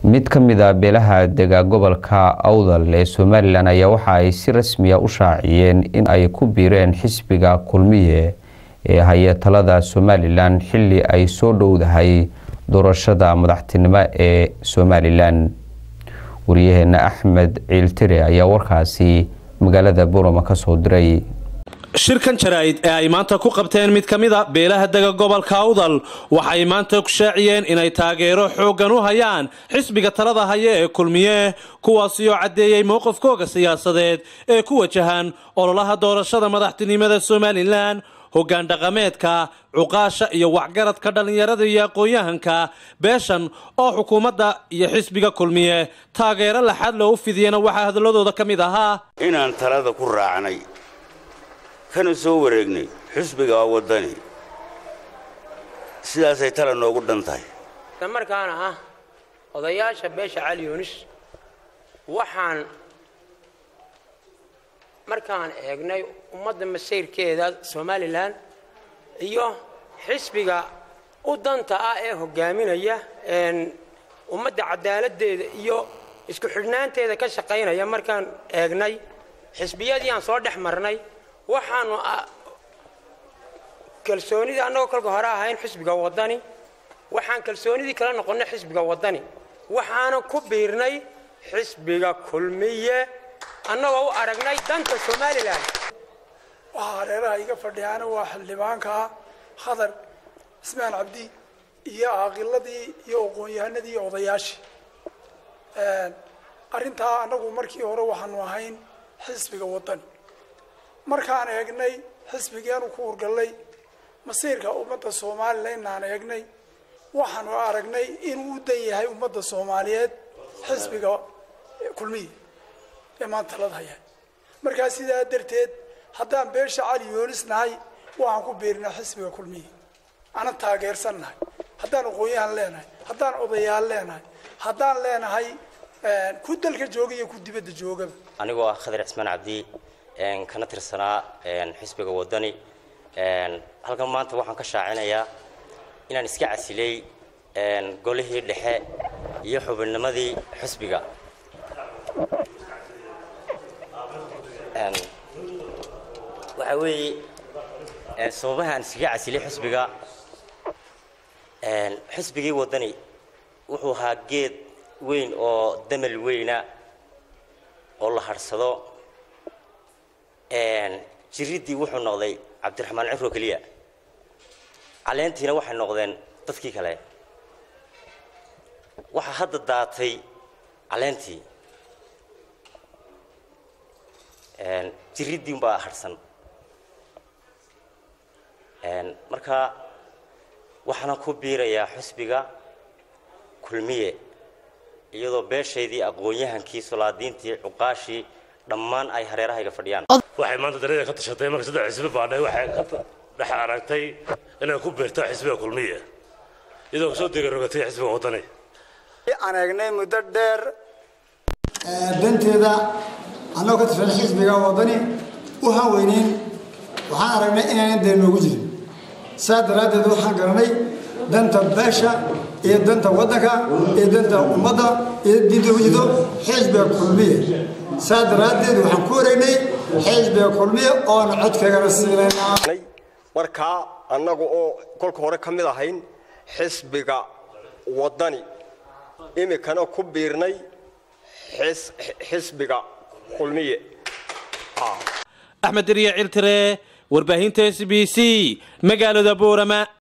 mid ka mid a beelaha dega gobolka awdal ee somalilan ayaa waxa ay si rasmiya u shaaciyeen in ay ku biireen xisbiga kulmiye ee haya talada somalilan xili ay soo dhowdahay doorashada madaxtinimo ee somalilan wariyaheena axmed ciiltire ayaa warkaasi magaalada boroma kasoo diray shirkan jaraa'id ee ay maanta ku qabteen mid ka mida beelaha dega gobolka awdal waxay maanta ku shaaciyeen inay taageero xooggan u hayaan xisbiga talada haya ee kulmiye kuwaasi oo caddeeyey mowqifkooga siyaasadeed ee ku wajahan ololaha doorashada madaxtinimada somalilan hoggaan dhaqameedka cuqaasha iyo waxgaradka dhallinyarada iyo aqoon-yahanka beeshan oo xukuumadda iyo xisbiga kulmiye taageero laxad loo u fidiyena waxaa hadalladooda ka mid ahaa inaan talada ku raacnay kana soo wareegnay xusbiga waddani sidaasay tala noogu dhan tahay markaana ah odayaasha beesha cali yunis waxaan markaan eegnay ummadda masayrkeeda somalilan iyo xisbiga u danta ah ee hogaaminaya ummadda cadaaladdeeda iyo isku xidhnaanteeda ka shaqaynaya markaan eegnay xisbiyadii aan soo dhex marnay waxaanu kalsoonidii annagoo kolka hore ahayn xisbiga waddani waxaan kalsoonidii kala noqonnay xisbiga waddani waxaana ku biirnay xisbiga kulmiye annagoo u aragnay danta somalilan waxaa hareeraha iga fadhiyaana waa xildhibaanka khadar cismaan cabdi iyo aaqiladii iyo aqoon-yahanadii iyo odayaashii arrintaa annagu markii hore waxaanu ahayn xisbiga waddani markaan eegnay xisbigeenu ku urgallay masiirka ummadda somalilanaan eegnay waxaanu aragnay inuu u dan yahay ummadda soomaaliyeed xisbiga kulmiya ee maanta talada haya markaa sidaa darteed haddaan beesha cali yoonis nahay waxaan ku biirinaa xisbiga kulmiya ana taageersan nahay haddaan aqoon-yahan leenahay haddaan odayaal leenahay haddaan leenahay ku dalka jooga iyo ku dibadda joogaba anigoo ah khadar cismaan cabdi kana tirsanaa xisbiga waddani halkan maanta waxaan ka shaacinayaa inaan iska casilay golihii dhexe iyo xubinnimadii xisbiga waxaa weeye sababaha aan iskaga casilay xisbiga xisbigii waddani wuxuu ahaa geed weyn oo damal weyna oo la hadhsado jiriddii wuxuu noqday cabdiraxmaan cifro keliya caleentiina waxay noqdeen dadkii kale waxaa hadda daatay caleentii jiriddii unbaa hadhsan marka waxaana ku biirayaa xusbiga kulmiye iyadoo beeshaydii aqoon-yahankii solaadiintii cuqaashii dhammaan ay hareerahayga fadhiyaan waxay maanta darida ka tashatay marka saddex xisbi baadhay waxay ka dhex aragtay inay ku biirto xisbiga kulmiya iyadoo kasoo degarogatay xisbiga waddani aan eegnay muddo dheer danteeda annagoo ka tirsan xisbiga waddani u hanweyneyn waxaan aragnay inaynan dee noogu jirin saa daraaddeed waxaan garanay danta beesha iyo danta waddanka iyo danta ummadda iyo diinta ugu jirto xisbiga kulmiya saa daraaddeed waxaan ku wareegnay xisbiga kulmiya oona codkaygana siinaynaa markaa annagu oo kolka hore ka mid ahayn xisbiga waddani iminkana ku biirnay xisbiga kulmiye axmed deriya ciltire warbaahinta s b c magaalada boorama